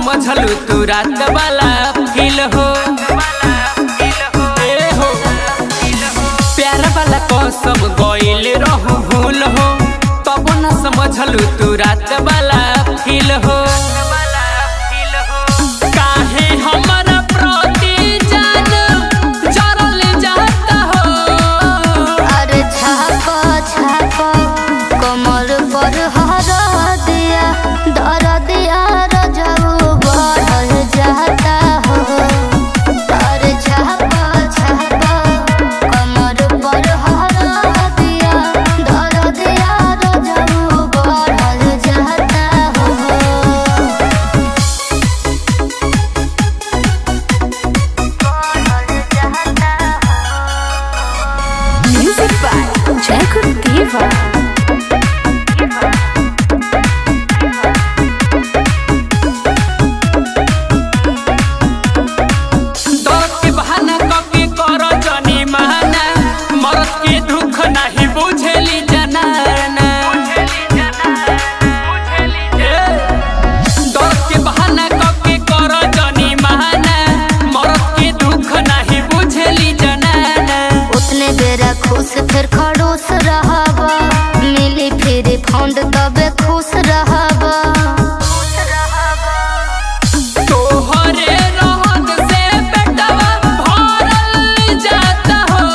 समझलू तू रात वाला फील हो ए हो प्यार वाला कसम गइल रहू भूल हो तब न समझलू तू रात वाला फील हो काहे हमरा प्रति जान जरल जाता हो अरे छाप छाप कमर पर हर दिया दर दिया रजऊ बढ़ल जाता हो अरे छाप छाप कमर पर हर दिया दर दिया रजऊ बढ़ल जाता हो Music by Jacob Diva. दर्द के बहाना कके कर जनी माना मरद के दुख नहीं बुझेली जनाना ए, दर्द के बहाना कके कर जनी माना मरद के दुख नहीं बुझेली जनाना उतने बेरा खुश फिर खड़ूस रहबा मिली फिर फंड तबे खुश रहबा तोहरे रहत से पेटवा भरल जाता हो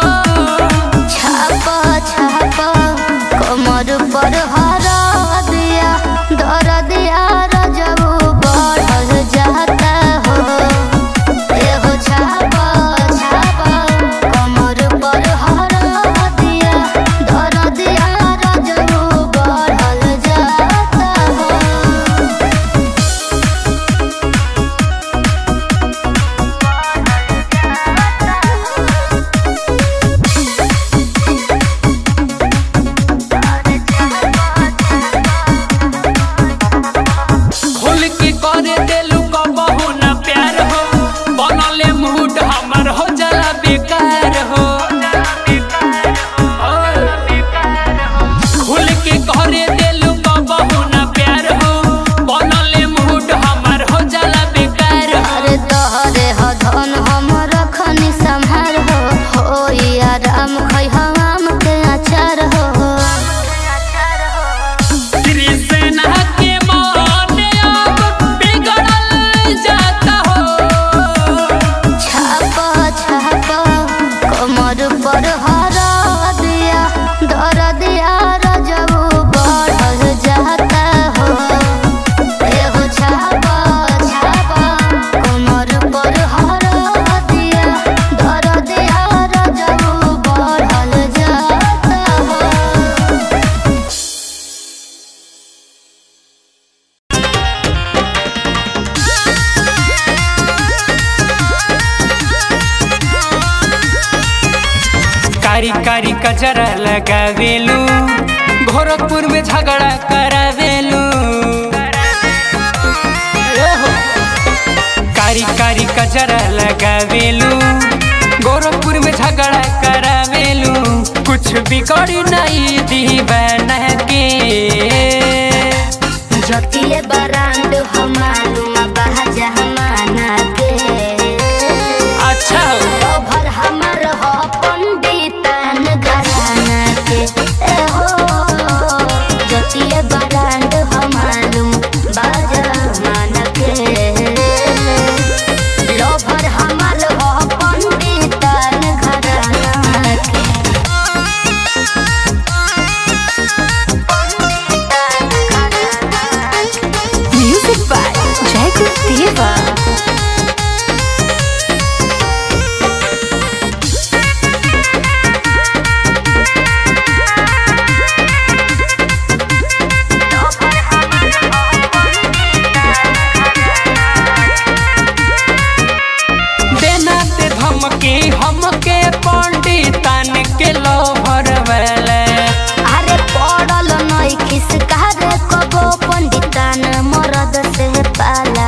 छाप छाप कमर पर हरा दिया दर दिया रजऊ बढ़ल जाता हो एहो छाप छाप कमर पर हरा दिया दर दिया रजऊ बढ़ल जाता हो खोल के करे देलू कबहू न प्यार हो बनले मूड हमर हो जाला बेकार हो खोल के करे देलू कबहू न प्यार हो बनले मूड हमर हो जाला बेकार हो अरे तोहरे ह धन हमर खनी संहार हो हो आराम खै हम के अचार हो कृष्णा के मन अब बिगड़ल जाता हो छाप छाप कमर पर हरा दिया दर दिया रजऊ बढ़ल जाता हो एहो छाप छाप कमर पर हरा दिया दर दिया रजऊ बढ़ल जाता हो कारी कारी कचरा लगावेलू गोरखपुर में झगड़ा करावेलू ओहो। कारी कारी कचरा लगावेलू गोरखपुर में झगड़ा करावेलू कुछ बिगड़ी नहीं दीवाना के जतिए बरांड हमालूम बहजा हमाना के अच्छा हो। भर हमर हो पंडितन घराना के ए हो जतिए बरांड हमालूम बहजा हमाना के लोभर हमर हो पंडितन घराना के Music by Jacob Diva. देना ते धमकी हमके पंडितन के लोभर वाला अरे पड़ल नई खिसकार कबो पंडितान मरद से पाला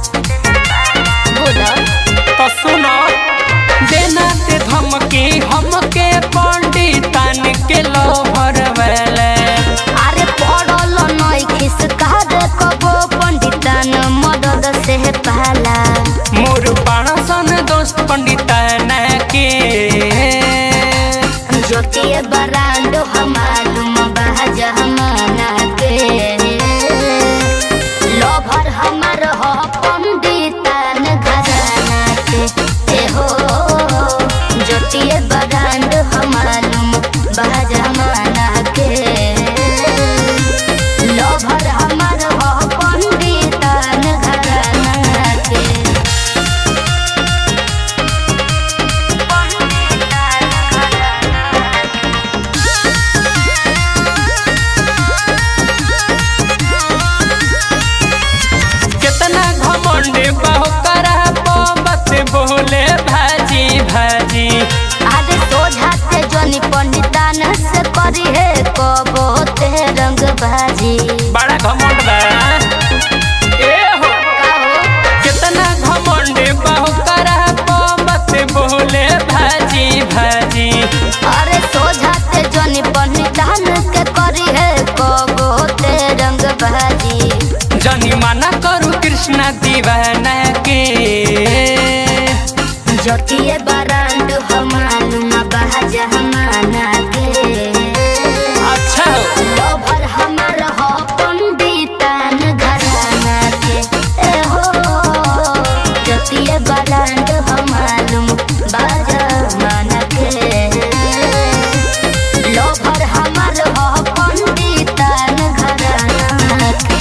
बोला तो सुनो देना ते धमकी हमके पंडितन के लोभर वाला अरे पड़ल नई खिसकार कबो पंडितान मरद हमालुम बा जमाना के लोभर हमर हो पंडितन घराना के ए हो ज्योतिए बगांड हमालुम बा जमाना के लोभर हमर हो पंडितन घराना के कितना घमंड बहु करा बस बोले भाजी भाजी आगे सोझा से जोनी पंडितान से करी है कबो ते रंग भाजी बड़ा घमंड बा ए हो कितना घमंड बहु करा बस बोले भाजी भाजी अरे सोझा से जोनी पंडितान के करी है कबो ते रंग भाजी जनी मना करू कृष्णा दीवाना के ज्योतिए बरांड हमालुम बहज हमाना के अच्छा हो लोभर हमर हो पंडितान घराना के ए हो ज्योतिए बरांड हमालुम बाजमान के लोभर हमर हो पंडितान घराना के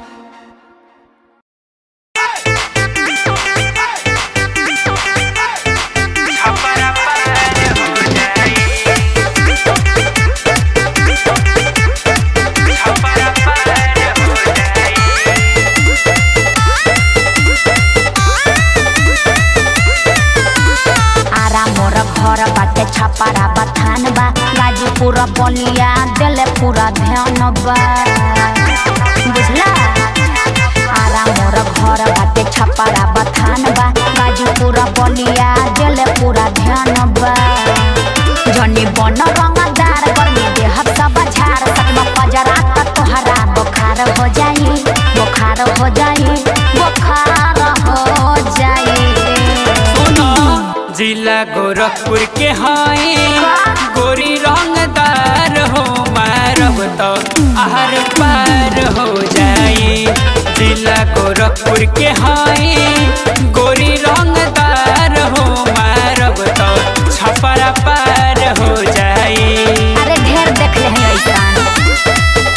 आरा मोर घर बाटे छपारा बथान बा गाजीपुर बलिया दिल पूरा ध्यान बा बुझला आरा मोर घर बाटे छपारा बथान बा गाजीपुर बलिया दिल पूरा ध्यान बा जनी बन रंगदार गर्मी देह सब झाड़ सकमा पजरा त तोहरा बुखार हो जाई बुखार हो जाई बुखार हो जाई सुनो जिला गोरखपुर के हाई गोरी रंगदार हो मारब तो आहर पार हो जाई जिला गोरखपुर के हाई गोरी रंगदार हो मारब तो छपरा पार हो जाई अरे ढेर देख ले हैं ऐसान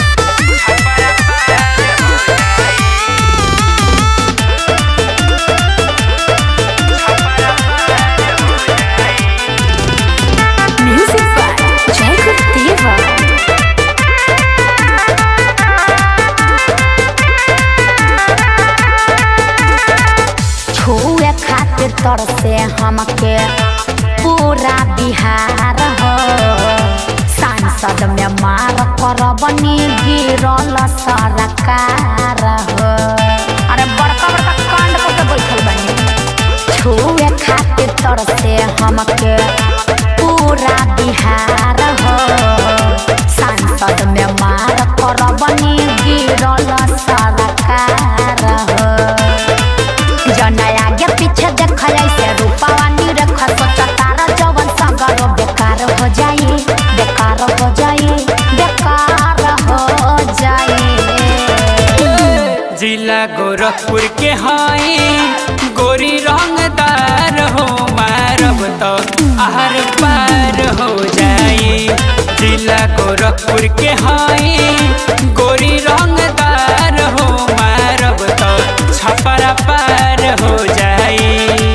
Music by Jacob Diva. छुए खातिर तर से हमके पूरा बिहार हो सांसद में मार कर बनी गिरल सरकार हो अरे बड़का बड़का कांड करके बैठल बनी छुए खातिर तर से हमके पूरा बिहार हो सांसद में मार कर बनी गिरल सरकार हो जना आगे पीछे देख ऐसे रूपावा निरख सोच तारा जवन सगरो बेकार हो जाई बेकार हो जाई बेकार हो जाई जिला गोरखपुर के हाई गोरी रंगदार हो मारब तो आहर पार हो जाई जिला गोरखपुर के हाई गोरी रंगदार हो मारब तो छपरा पार हो जाई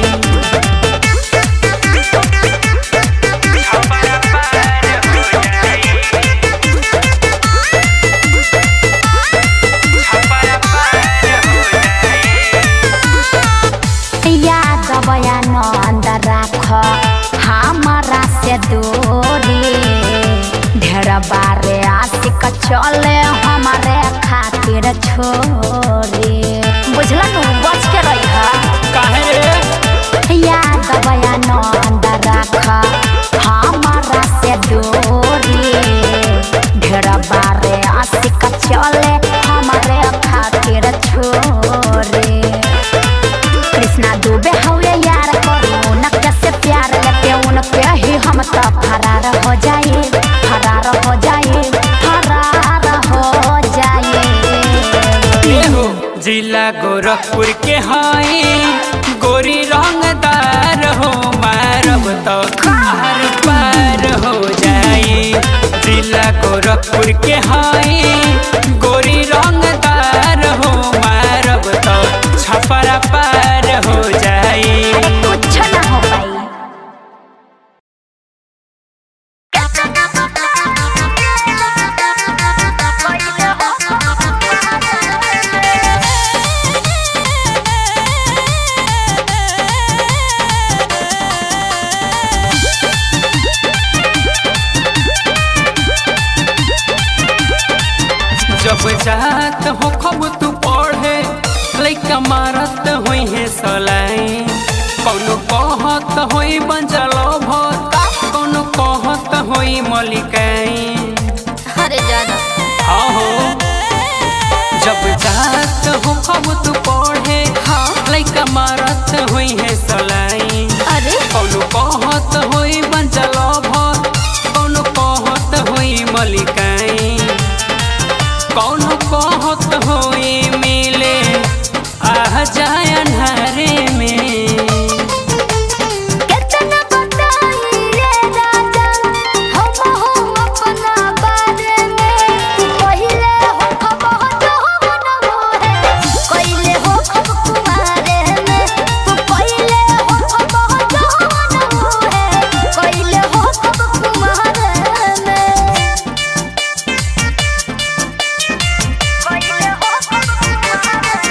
छपरा पार हो जाई छपरा पार हो जाई याद बयान अंदर राख हमारा से दूरी ढेर बारे आशिक चले हमारे खातिर छोरी बुझला नु बच के रही काहे रे याद बयान अंदर राख हमारा से दूरी ढेर बारे आशिक चले हमारे खातिर छोरे कृष्णा दुबे हवे यार करू न कैसे प्यार लेते उनके ही हम तो फरार हो जाए फरार गोरखपुर के हाई गोरी रंगदार हो मारब तो हर पार हो जाई जिला गोरखपुर के हाई गोरी रंगदार हो मारब तो छपरा पार हो जाई अरे कुछ ना हो पाई जब जात हो खब तू पढ़े लैका मारत होई है सलाई कौनो कहत होई बंजल भर कौनो कहत होई मलिकाई अरे जाना हाँ हो जब जात हो खब तू पढ़े हाँ लैका मारत होई है सलाई अरे कौनो कहत होई बंजल भर कौनो कहत होई मलिकाई कौनो कहत होई मिले आ जाय अन्हारे में कितना बताई रे राजा हम हो अपना बारे में पहिले हो खबर जो मन मोहे कइले हो खब कुमारे में तू पहिले हो खबर जो मन मोहे कइले हो खब कुमारे में कइले हो खब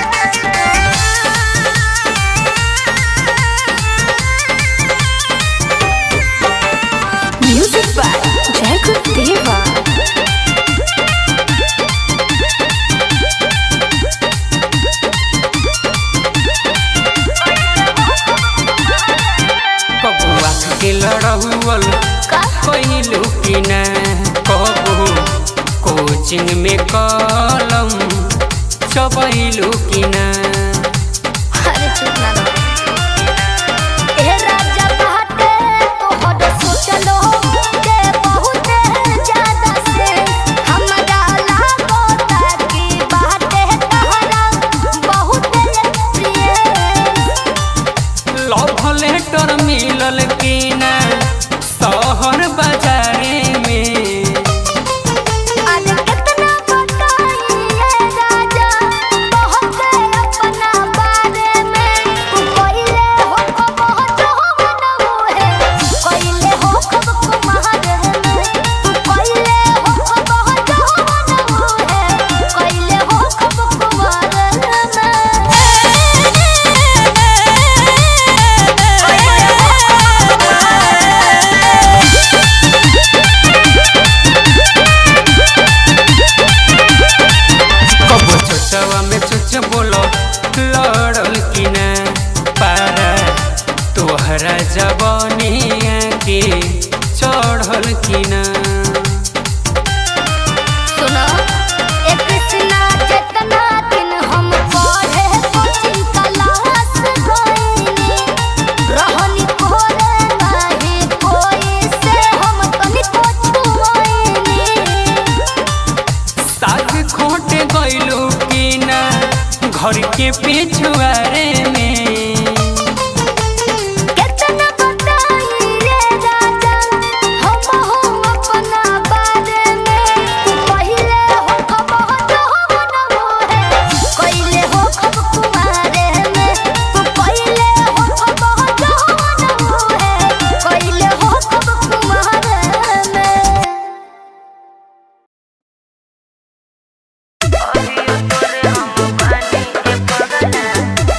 Music by Jacob Deva. कबुआ के लड़हुअल का कैलू कि न कबू कोचिंग में कलम चबैलू कि न अरे चुप ना रहो। ए राजा बाटे तोहर सोचलो के बहुत ज्यादा से हमरा लागता कि बाटे तहरा बहुत प्रिय लव लेटर मिलल कि न शहर बाजारे में आज कितना बताई ये राजा बहुत अपना बारे में तू कइले हो खब जो मन मोहे कइले हो खब कुमार में तू कइले हो खब जो मन मोहे कइले हो खब कुमार कबो छोटवा में चुच बोलो लड़ल कि न पारा तोहरा जवानिया के चढ़ल कि न सुनो ए कृष्णा जितना दिन हम पढ़े कोचिंग क्लास गइनी रहनी कोरे नाही कोई से हम तनिको छुआइनी साग खोटे गइलू कि न घर के पिछुआरे में कितना बताई रे राजा हम हो अपना बारे में तू पहिले हो खबर जो मन मोहे कइले हो खब कुमारे में तू पहिले हो खबर जो मन मोहे कइले हो खब कुमारे में हम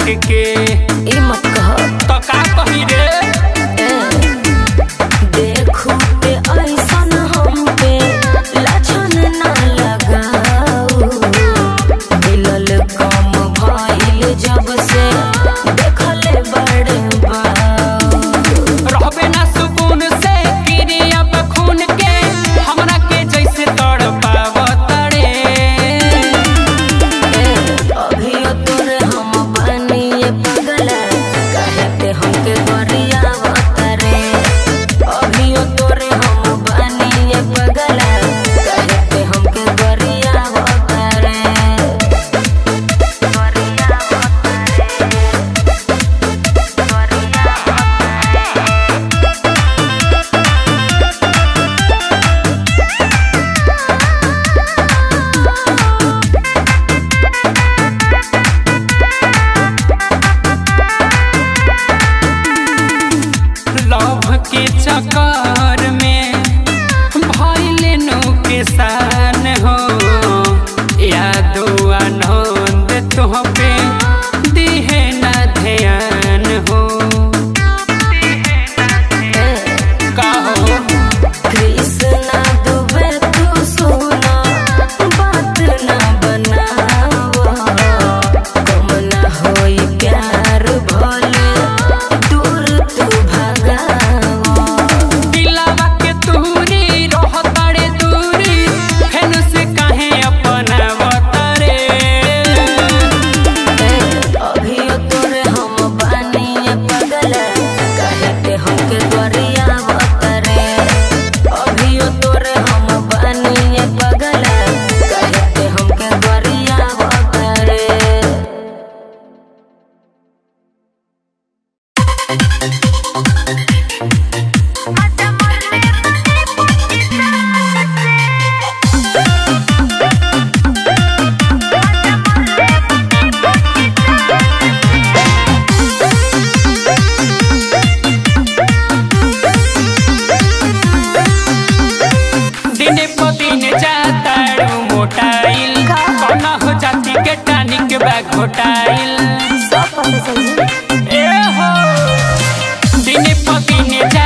के ई मत कह तो का कही रे देखू ते ऐसन हम पे लाछन ना लगाऊ दिलल कम भइल जब से देखले बड़ बाऊ रहबे ना सुकून से गिरी अब खून के हमरा के जैसे तड़ पावतड़े अभियो तोरे हम बनिए पगल कहते हमके गरियावत रे अभियो तोरे हम बनिए पगल कहते हमके गरियावत रे लव के चक्कर में भइले नो के सान हो यादो आनंद तुह पे दिहे ना ध्यान हो का हो कृष्णा दुबे तू सुना बात ना बनावा कम ना होई प्यार भले दूर तू भगावा दिलावा के तूरी रहतड़े दूरी फेन से काहे अपना वतरे अभियो तोरे हम बानिए पगल कहते हमके गरियावत रे अभियो तोरे हम बानिए पगल कहते हमके गरियावत रे दिने प दिन जाताड़ू मोटाइल कौना हो जाती के टानिक बैग घोटाइल सब पता चल ए हो दिने प दिन जा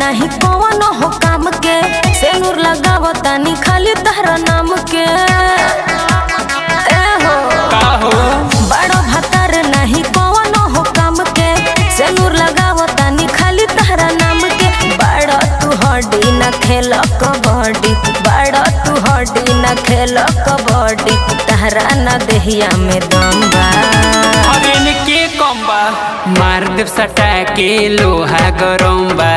नहीं कौन हो काम के सेनुर लगाव तानी खाली तहरा नाम के ए हो का हो बड़ो भतर नहीं कौन हो काम के सेनुर लगाव तानी खाली तहरा नाम के बड़ो तू हड्डी न खेल कबड्डी बड़ो तू हड्डी न खेल कबड्डी तहरा न देहिया में दम बा अरे ने के कम बा मार देव सटा के लोहा गरम बा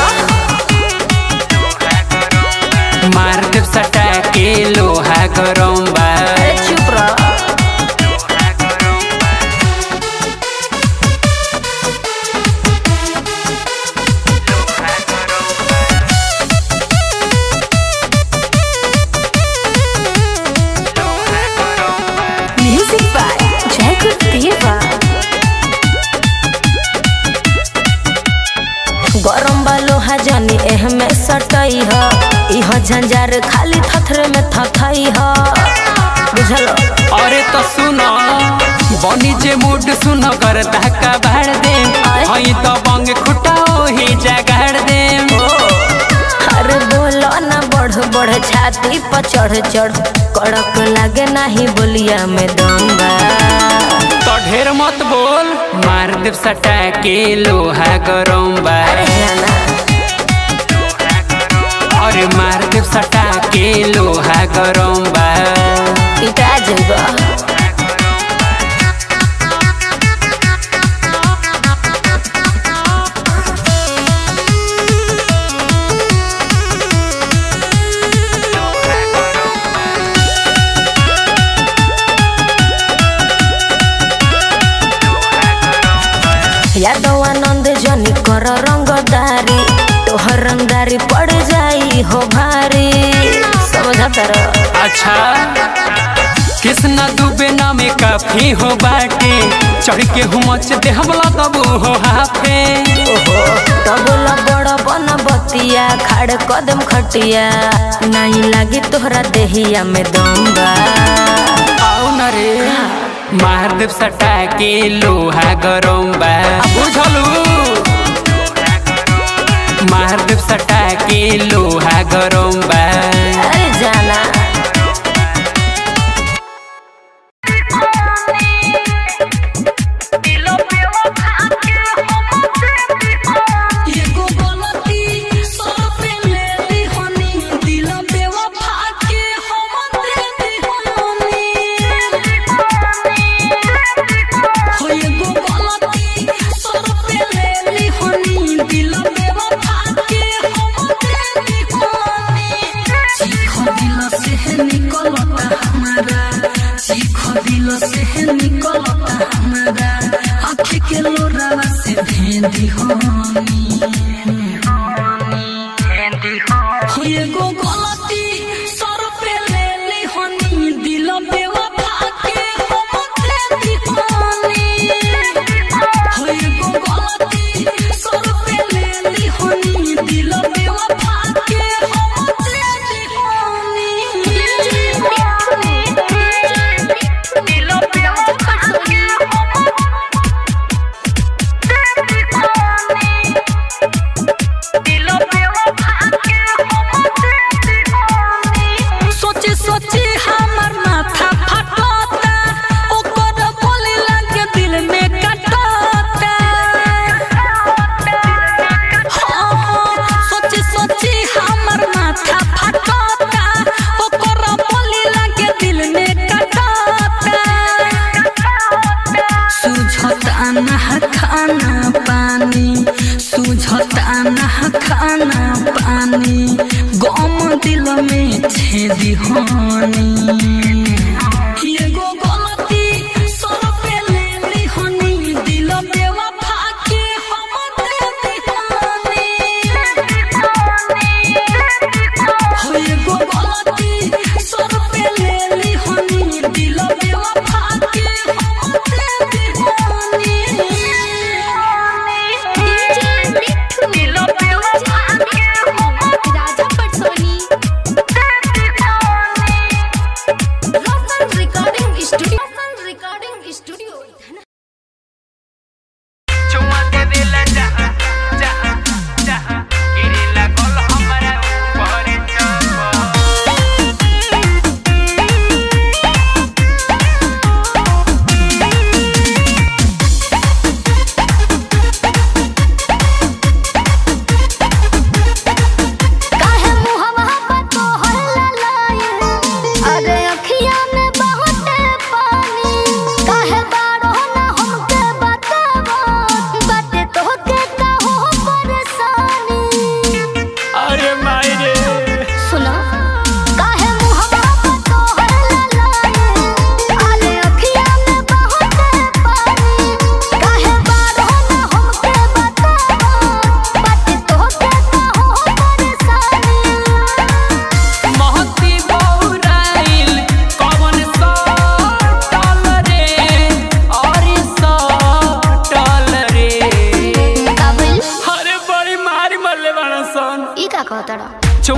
मार देव सटा के लोहा गरम बा अरे चुप रह म्यूजिक बाय जयकुल देवा गरम बा लोहा जानी एह में सटई ह इह झंझार खाली थथरे में थथई ह बुझल अरे तो सुनो बनी जे मूड सुनो कर धक्का भाड़ दे हई तो बंग खुटा ही जगाड़ दे अरे बोलो ना बढ़ बढ़ छाती पर चढ़ चढ़ कड़क लागे नाही बोलिया में दम बा तो ढेर मत बोल मार देव सटा के लोहा गरम बा जाना अरे मार देव सटा के लोहा गरम बा पिटा जइबा यादव आनंद जनी कर रंगदारी तोहर रंगदारी पड़ जाई हो भारी समझा तर अच्छा कृष्णा दुबे नामे काफी हो बाटे चढ़ के हुमच देहबला दबू हो हाफे ओहो तबला बड़ बन बतिया खाड़ कदम खटिया नहीं लागी तोहरा देहिया में दम बा आओ न रे महादेव सटा के लोहा गरम बा बुझलू महादेव सटा के लोहा गरम बा अरे जाना एगो गलती सर पे ले ली हनी दिल बेवफा के हम दे दी हनी हो एगो गलती सर पे ले ली हनी दिल बेवफा के हम दे दी हनी चीख दिल से निकलता हमारा चीख दिल से निकलता हमारा आँख के लोरावा से भेंदी हनी हो एगो गलती सर पे ले ली हनी दिल बेवफा के हम दे दी हनी हो एगो गलती सर पे ले ली हनी दिल बेवफा के हम दे दी हनी दिल बेवफा के हम दे दी हनी सोची सोची हमर माथा फटता ओकर बोली लगे दिल में कटता हाँ, सोची सोची हमर माथा फटता ओकर बोली लगे दिल में कटता सुझता न खाना पानी सुझता न खाना पानी गम दिल में छेदी हानी एगो गलती सर पे ले ली हनी दिल बेवफा के हम दे दी हानी हो एगो गलती सर पे ले ली हनी दिल बेवफा के हम दे दी हानी दिल बेवफा के हम राजा पटसोनी दे दी हानी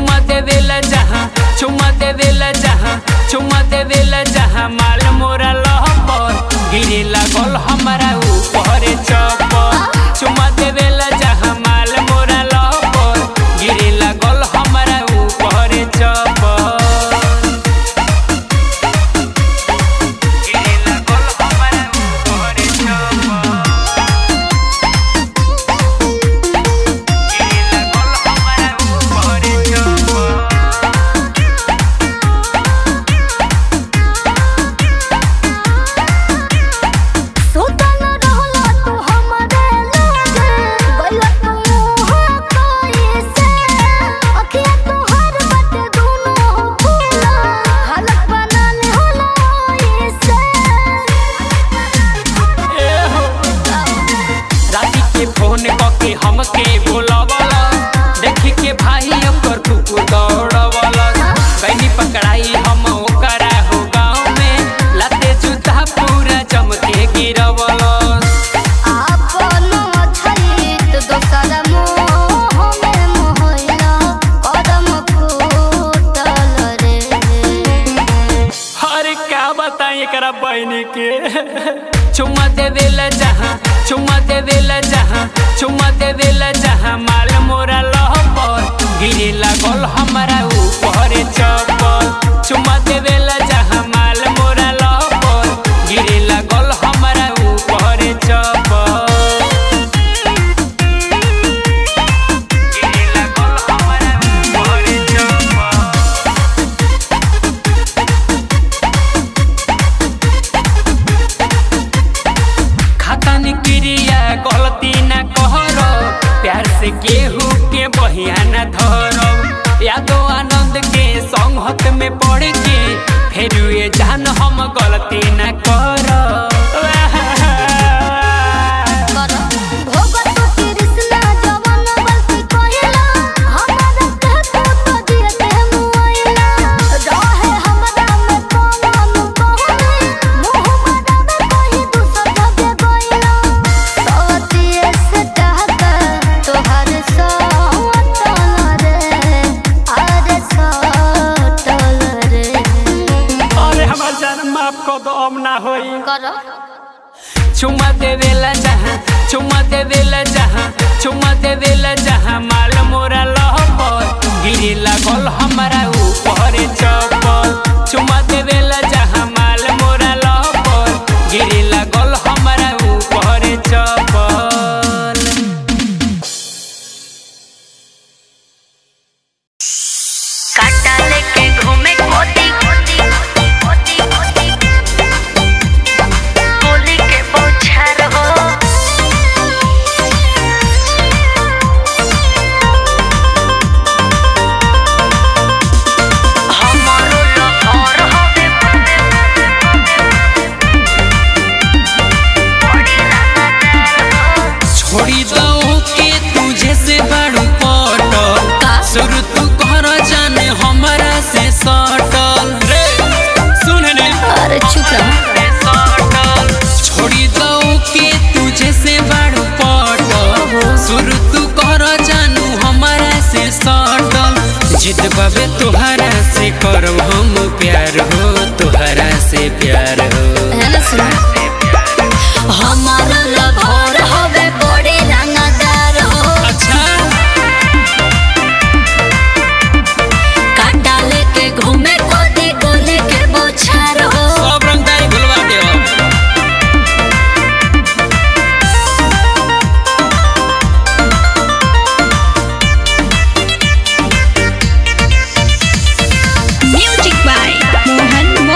चुमा देवेला जहाँ चुमा देवेला जहाँ चुमा देवेला जहाँ माल मोरा लहपर गिरे लागल हमारा ऊपर चपर चुमा देवेला जहाँ माल मोरा लहपर गिरे लागल हमारा ऊपर चपर गिरे लागल हमारा ऊपर चपर गिरे लागल हमारा ऊपर चपर सुतल रहला तू हमरे लगे गइला तू मुँह कैसे अखिया तोहर बाटे दुनो फूला हालत बना ले होला ऐसे राती के फोन कके हमके बोलावला देखी के भाई ओकर कुकुर दौड़वला गईनी पकड़ाई हम ओकरा हो गाँव में लाते जूता पूरा चमके गिरवला आपन छलित दोसर मोह में मोहला कदम फूटल रे अरे क्या बताएं एकरा बहनी के चुम्मा देवेला जहाँ चुम्मा देवेला जहाँ चुम्मा देवेला जहाँ माल मोरा लहपर गिरे लागल हमारा ऊपर चप्पल चुम्मा देवेला जहाँ माल मोरा लहपर गिरे लागल हमारा ऊपर चप्पल गिरे लागल हमारा ऊपर चप्पल खाता न क्रिया गलती न कहर प्यार से केहू के बहिया न धर यादो आनंद के संगत में पड़ के फिर ये जान हम गलती न कर भोगत कृष्णा जवन गलती कहिला हमरा के तू तो दिए मुआइला रहे हमरा में कौन कहनी मुंह मारा में कही दूसर जगे गइला सतिए से टहका तोहर सटल रे अरे सटल रे अरे हमार जान माफ कर दो अब ना होई कर चुम्मा देवेला जहाँ चुम्मा देवेला जहाँ चुम्मा देवेला जहाँ माल मोरा लहपर गिरे लागल हमारा ऊपर चप्पल चुम्मा देवेला जहाँ माल मोरा लहपर गिरे लागल हमारा ऊपर चप्पल काटा लेके घूमे कोती कोती कोती गोली के बौछार हो हमारो लहर हवे बड़ी लगातार हो छोड़ी दो के तुझे से बड़ू पटल शुरू तू कर जाने हमारा से सटल रे सुन रे अरे चुप रह छोड़ी दो के तुझे से बड़ू पटल शुरू तू कर जानू हमारा से सटल जिद बाबे तुहरा से करो हम प्यार हो तुहरा से प्यार हो है ना सुन हमारा लभर हवे बड़े रंगदार हो अच्छा काटा लेके घूमे कोती गोले के बोछार हो सब रंगदारी भुलवा दे म्यूजिक बाय मोहन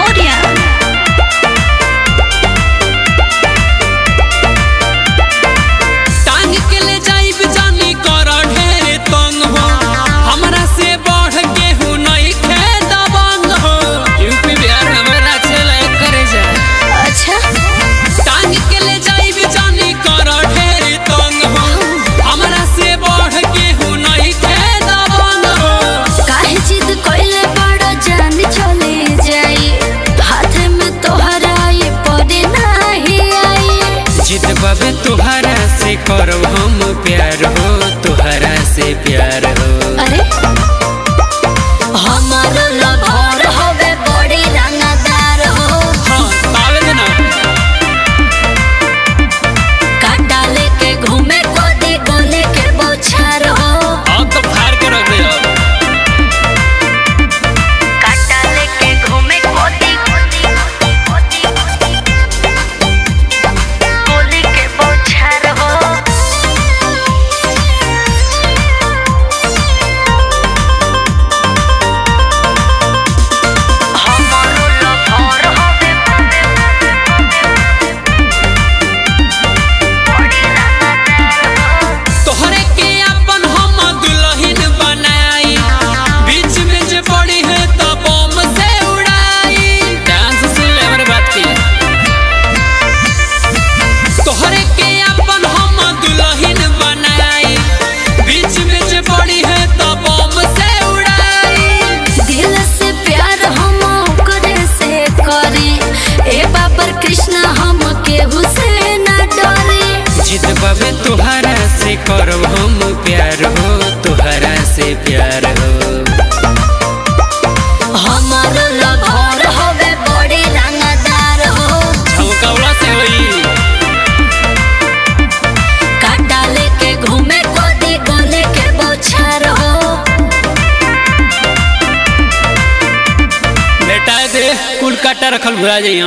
दे कुल काटा रखल भुला जाइयो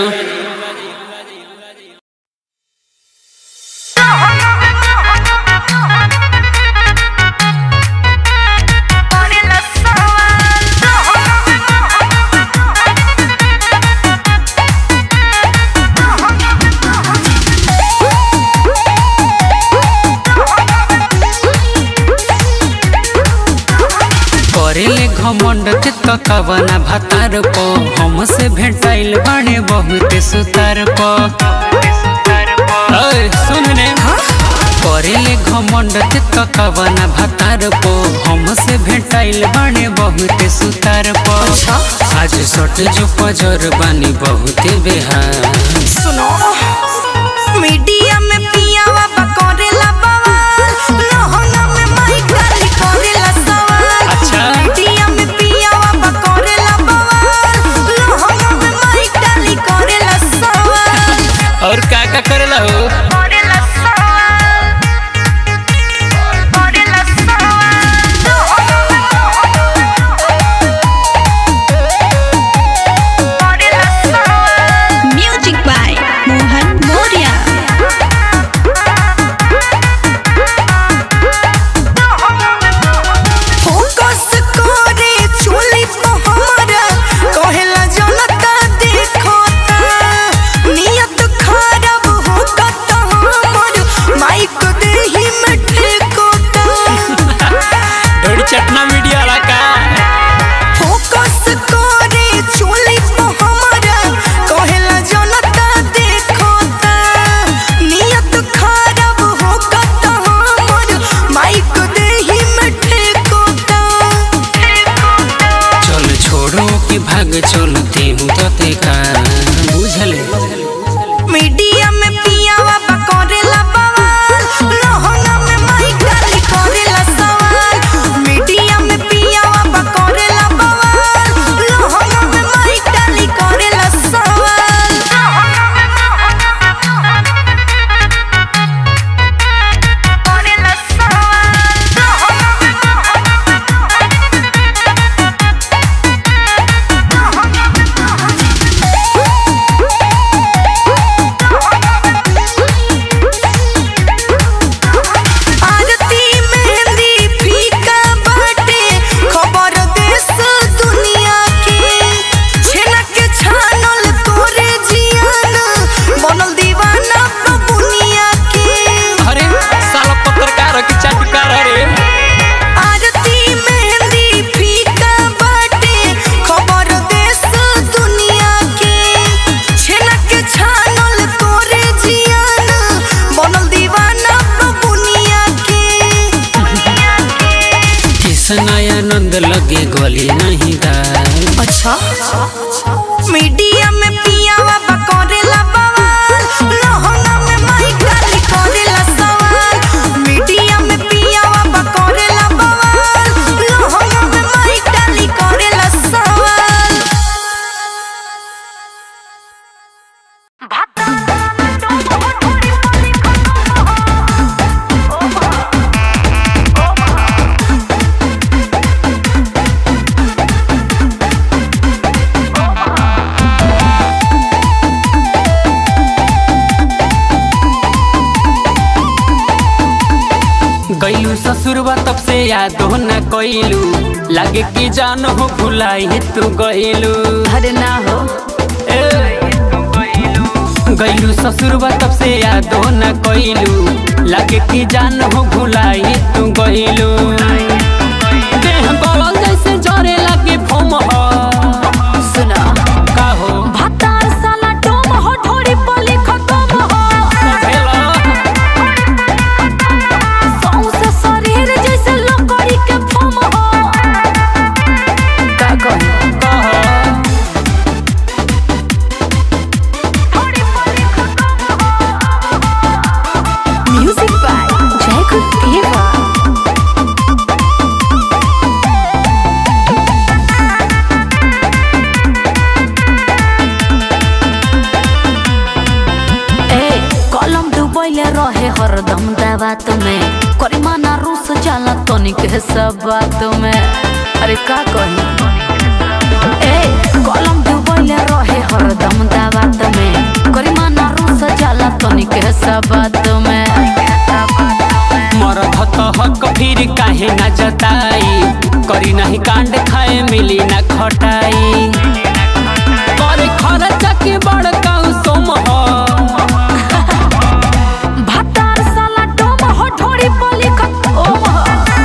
करेले घमंड ते ककवना भातार पो हमसे भेटाइल बाणे बहुते सुतार पो ओए सुन ने करेले घमंड ते ककवना भातार पो हमसे भेटाइल बाणे बहुते सुतार पो आज सट जो पजर बानी बहुते बेहार सुनो मीडिया में पियावा बकोरेला बवाल लहंगा में माई गाली कोरेला सवाल अच्छा। मीडिया में पियावा बकोरेला बवाल लहंगा में माई गाली कोरेला सवाल और का का करेला हो कोरेला सवाल कोरेला सवाल music by Mohan Maurya focus करे चोली तो हमारा कहेला जनता देखता नियत खराब होता तो हमर माइक देही में ठेकोता ढोड़ी चटना मीडिया वाला का फोकस करे चोली तो हमारा कहेला जनता देखता नियत खराब होता तो हमर माइक देही में ठेकोता चल छोड़ो कि भाग चलते हूँ तते का बुझले मीडिया में पियावा बकोरेला बवाल लहंगा में माई गाली कोरेला सवाल मीडिया में पियावा बकोरेला बवाल लहंगा में माई गाली कोरेला सवाल कोरेला आरती मेहंदी फीका बाटे खबर देश दुनिया के छेना के छानल तोरे जियान बनल दीवाना बबुनिया के अरे साला पत्रकार की चाटुकार रे आरती मेहंदी फीका बाटे खबर देश दुनिया के छेना के छानल तोरे जियान बनल दीवाना बबुनिया के किसन आनंद लगे गली नहीं दाल अच्छा मीडिया में पियावा बकोरेला बवाल लहंगा में माई गाली कोरेला सवाल मीडिया में पियावा बकोरेला बवाल लहंगा में माई गाली कोरेला सवाल गईलू ससुरबा तब से याद हो न कइलू लागे कि जान हो भुलाई तू गईलू अरे ना हो गईलू ससुरबा तब से याद हो न कइलू लागे कि जान हो भुलाई तू गईलू देह गलल जैसे जरे लागे फोम हो सुना का हो भतार साला टोम हो ढोरी पली खतम हो भेला सौंसे शरीर जैसे लकड़ी के फम हो का कही कहो म्यूजिक बाय जयकुल देवा ए कलम डुबैले रहे हरदम दावात में करिमाना रूस जाला तनिक सब बात में अरे का कही ए कलम डुबैले बात में मरद त हक फिर काहे न जताई करी नहीं कांड खाए मिली न खटाई करे खर्चा के बड़का सोम ह भातार साला डोम हो ढोड़ी पली ओम हो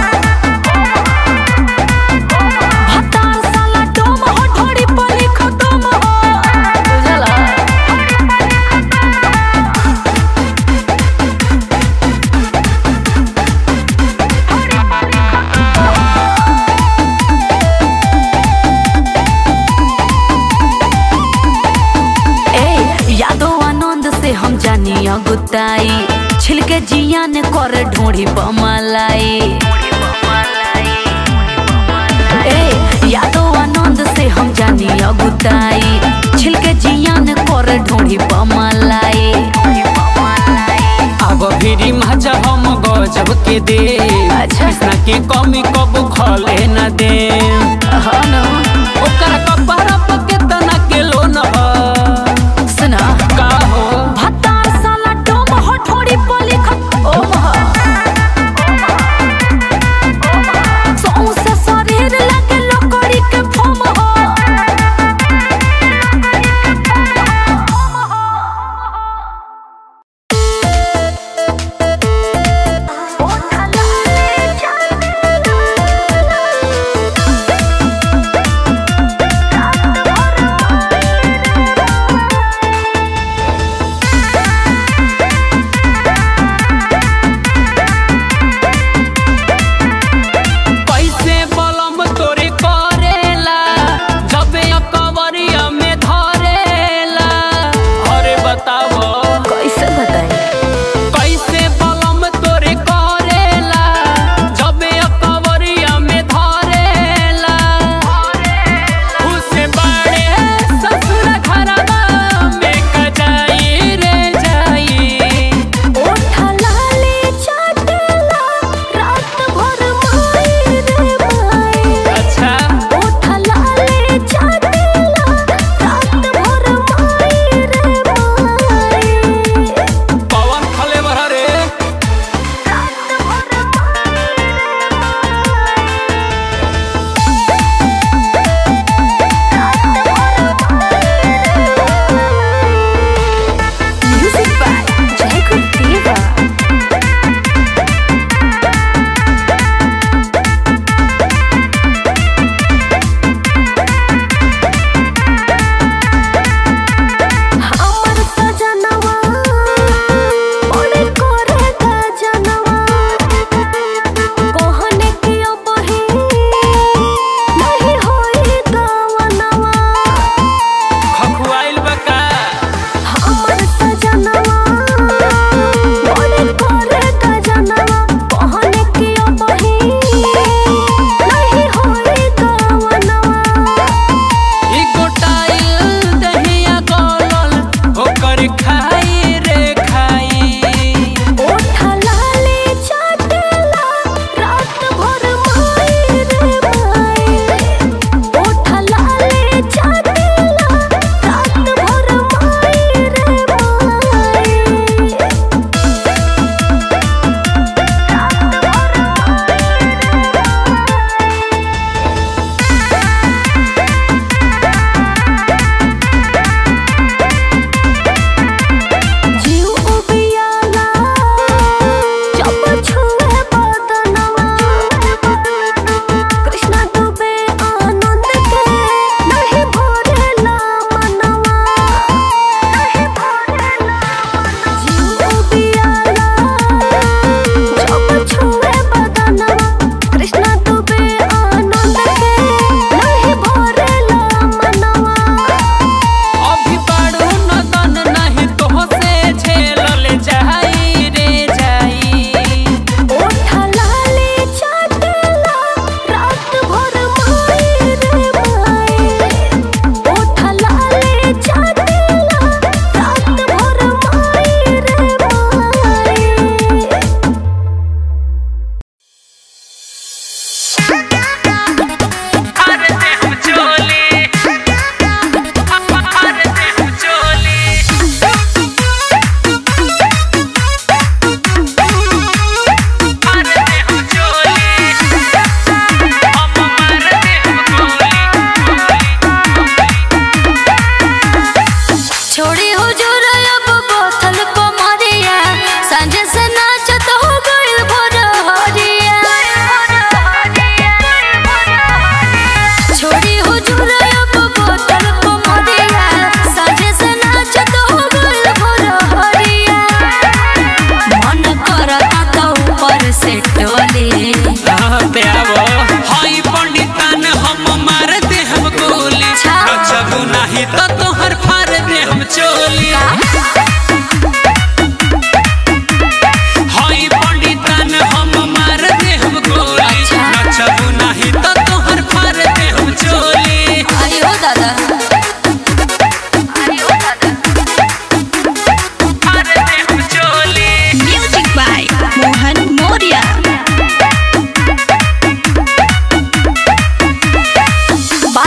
भातार साला डोम हो ढोड़ी पली खतम हो बुझला ए यादो आनंद से हम जानी अगुताई छिलके जिया ने कर ढोड़ी बमलाई ए यादो आनंद से हम जानी अगुताई छिलके जिया ने कर ढोड़ी बमलाई अब फिरी मजा हम गजब के दे अच्छा। कृष्णा के कमी कब खले न दे हाँ न ओकर कपड़ा पके तना के लोन ह सुना का हो भातार साला डोम हो ढोड़ी पली ओम हो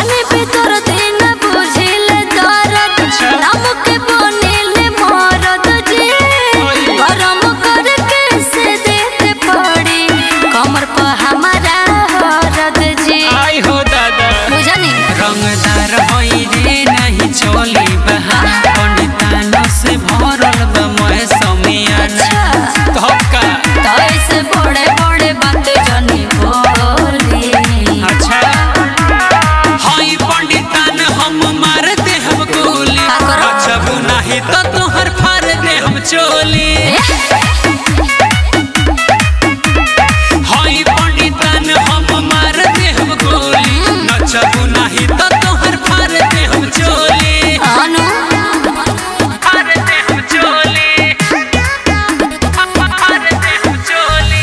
बानी पे तोर दिन बुझिल दर्द नाम के बनिल मरद जी गरम करके से देते पड़ी कमर पर हमारा हरद जी आई हो दादा बुझनी रंगदार होई रे नहीं चोली बहा पंडितानों से भरल बा मैं समियाना धक्का तो ऐसे बड़े बड़े बात जनी बोली अच्छा हाई पंडितान हम मार दे हम गोली का करो? अच्छा नहीं तो तोहर फाड़ दे हम चोली हाई पंडितान हम मार दे हम गोली नचबू नहीं तो तोहर फाड़ दे हम चोली अनु फाड़ दे हम चोली फाड़ दे हम चोली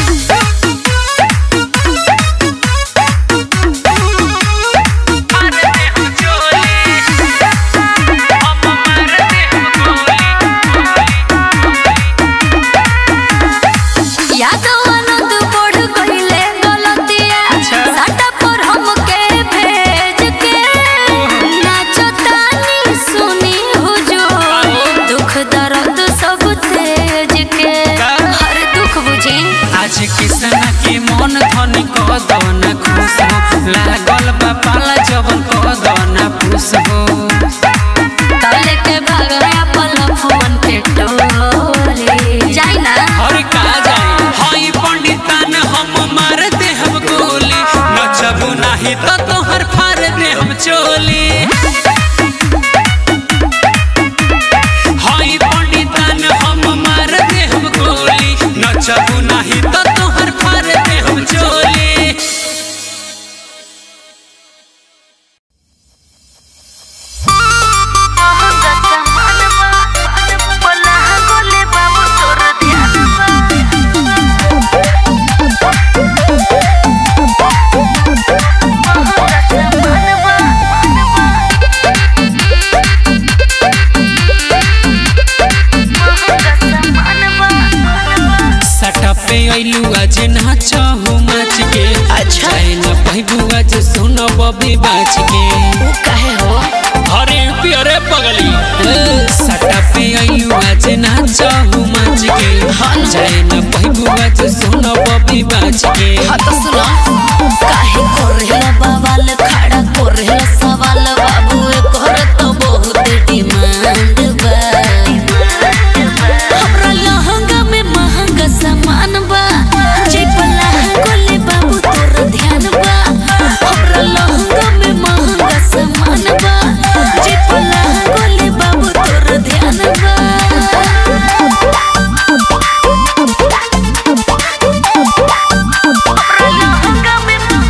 फाड़ दे हम चोली हम मार दे हम गोली यादव आनंद बढ़ गईले गलतिया साटा पर हमके भेज के नाचो तानी सुनी हुजूर दुख दर्द सब तेज के हर दुख बुझी आज किसना के मन धन को दना खुश हो लागल बा पाला जवन को दना खुश हो तले के भाग अपन फोन के टोली जाई ना हर का जाए हाई पंडितान हम मार दे हम गोली नचबू नहीं तो तोहर फाड़ दे हम चोली हाई पंडितान हम मार दे हम गोली नचबू नहीं तो तोहर फाड़ दे हम चोली सटा पे अइलू आज नाचहु माच के अच्छा न पहिबू आज सुन बबी बाच के काहे हो अरे पियरे पगली सटा पे अइलू आज नाचहु माच के जाए न पहिबू आज सुन बबी बाच के तो सुनो काहे कोरेला बवाल खड़ा कोरेला सवाल बाबू कर तो बहुत डिमांड बा हमरा लहंगा में महंगा सामान बा जे पला गोले बाबू तोर ध्यान बा हमरा लहंगा में महंगा सामान बा जे पला गोले बाबू तोर ध्यान बा लहंगा में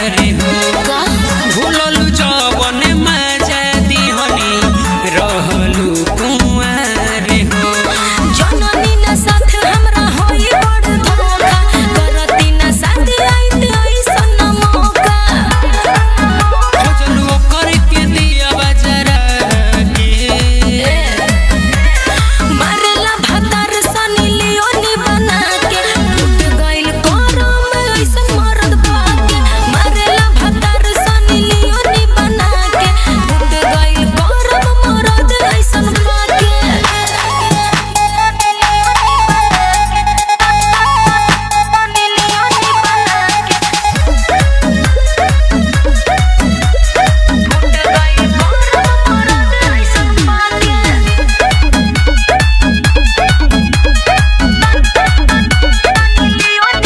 रे हो भूललु जवन मजा दिहनी रहलु कुंवार हो जननी ना साथ हमरा होई बड़ धोखा करती ना साथ आइत ऐसन मौका खोजलु ओकर के दिया बजरा के मारेला भातार सनी लियोनी बना के टूट गइल करम ऐसन मरद पाके मारेला भातार सनी लियोनी बना के टूट गइल करम मरद ऐसन पाके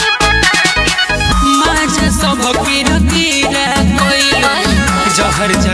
माजा सब किर किरा कोइल जहर